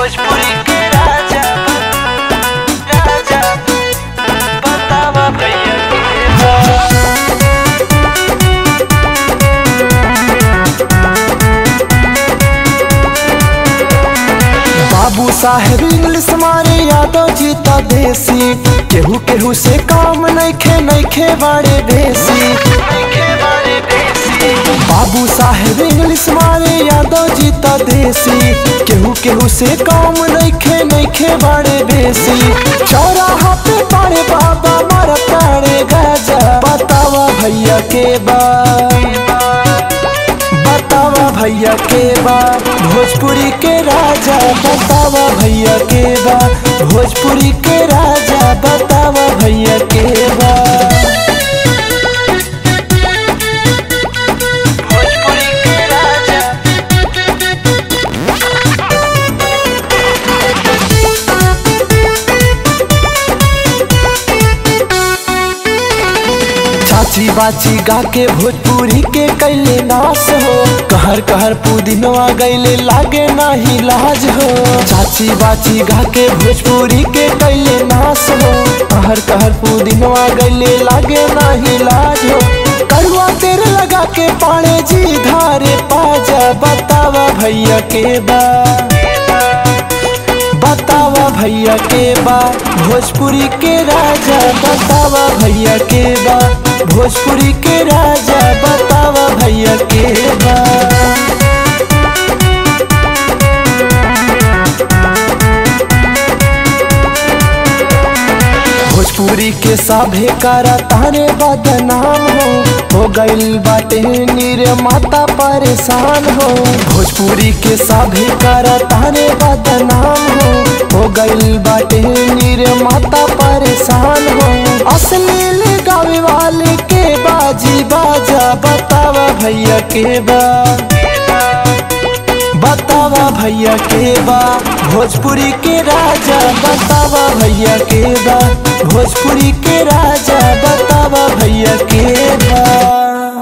भोजपुरी के राजा राजा बतावा भैया के बा बाबू साहेब इंग्लिश मारे यादव जी त देसी केहू केहू से काम नइखे नइखे बाड़े बेसी नइखे बारे देसी बाबू साहेब इंग्लिश मारे यादव जी त देसी केहू केहू से काम नइखे नइखे बाड़े बेसी चौराहा पे पाड़े बाबा मर ताड़े गाजा बतावा भैया के बा बतावा भैया के बा भोजपुरी के राजा बतावा भैया के बा भोजपुरी के राजा बतावा भैया के बा भोजपुरी के राजा चाची बाची गा के भोजपुरी के कैले नाश हो कहर कहर पुदिनवा गैले लागे नाही लाज हो चाची बाची गा के भोजपुरी के कैले नाश हो कहर कहर पुदिनवा गैले लागे नाही लाज हो कड़ुआ तेरे लगा के पाड़े जी धारे पाजा बतावा भैया के बा बतावा भैया के बा भोजपुरी के राजा बतावा भैया के बा भोजपुरी के राजा बतावा भैया के बा भोजपुरी के सभे करा तारे बदनाम हो हो गइल बाटे नीर माता परेशान हो भोजपुरी के सभे करा तारे बदनाम हो हो गइल बाटे नीर माता परेशान हो असलील गावे वाले के बाजी बाजा बतावा भैया के बा बतावा भैया के बा भोजपुरी के राजा बतावा भैया के बा भोजपुरी के राजा बतावा भैया के बा